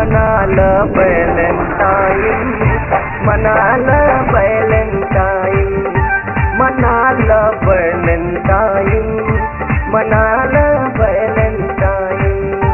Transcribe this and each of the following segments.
मना ल बैलेंटाइन मना ल बैलेंटाइन मना ल बैलेंटाइन मना ल बैलेंटाइन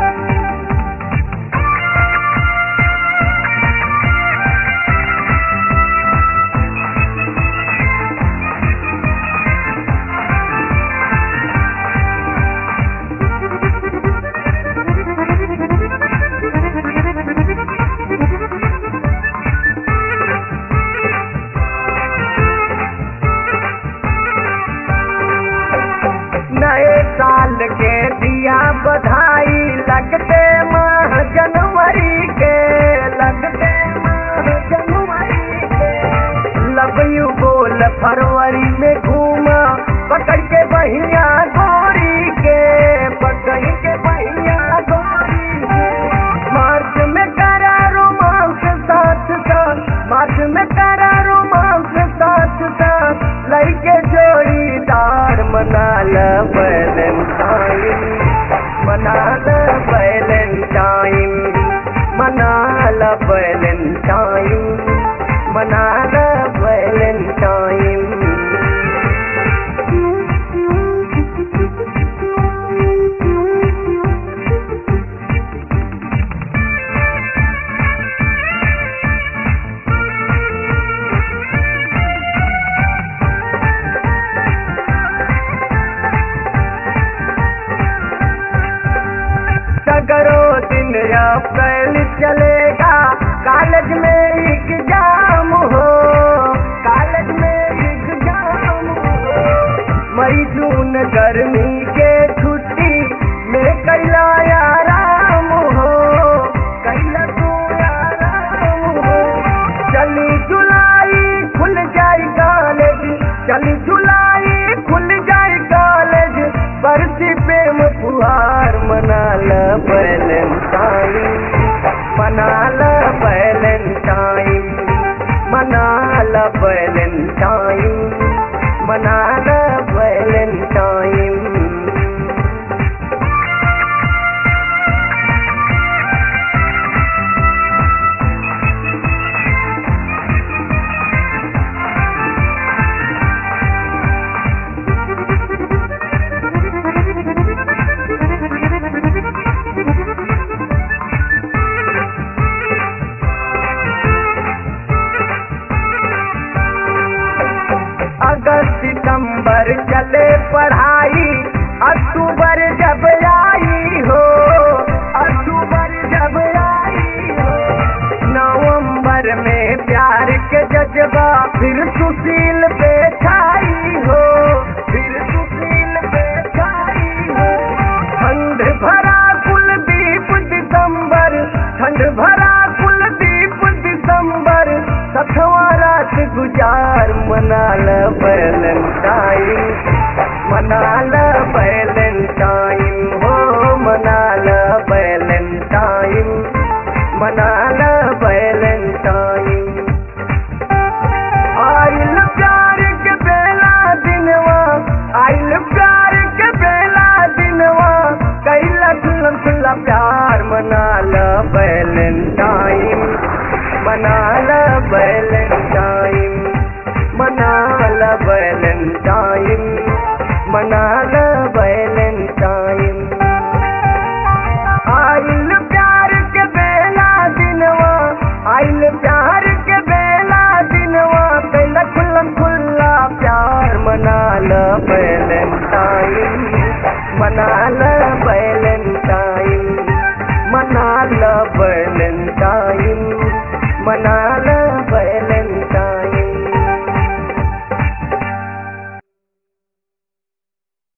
नए साल के दिया बधाई लगते माह जनवरी के लगते माह जनवरी के लव यू बोल फरवरी में घूमा पकड़ के बहिया गोरी के पकड़ के बहिया गोरी के मार्च में करा रोमांस साथ साथ मार्च में करा रोमांस साथ साथ लइके जोड़ीदार मना ल बैलेंटाइन मना ल बैलेंटाइन मना ल बैलेंटाइन मना ल बैलेंटाइन सगरो दिन अप्रैल चलेगा कॉलेज में एग्जाम हो कॉलेज में एग्जाम हो मई जून गर्मी के छुट्टी में कैला आराम हो कैला तू आराम हो चली जुलाई खुल जाए कॉलेज चली जुलाई खुल जाए कॉलेज बरसी प्रेम फुहार मना ल बैलेंटाइन मना ल बैलेंटाइन मना ल बैलेंटाइन मना ल बैलेंटाइन अगस्त सितंबर चले पढ़ाई अक्टूबर जब आई हो अक्टूबर जब आई हो नवंबर में प्यार के जज्बा फिर सुशील पे छाई हो फिर सुशील पे छाई हो ठंड भरा कुलदीप दिसंबर ठंड भरा कुलदीप दिसंबर सखवा रात गुजार मना ल बैलेंटाइन मना ल बैलेंटाइन हो मना ल बैलेंटाइन मना ल बैलेंटाइन आइल प्यार के बेला दिनवा आइल प्यार के बेला दिनवा कैला खुल्ला खुल्ला प्यार मना ल बैलेंटाइन मना ल बैलेंटाइन मना ल बैलेंटाइन मना ल बैलेंटाइन आइल प्यार के बेला दिनवा आइल प्यार के बेला दिनवा कैला खुल्ला खुल्ला प्यार मना ल बैलेंटाइन मना ल बैलेंटाइन मना ल बैलेंटाइन मना ल बैलेंटाइन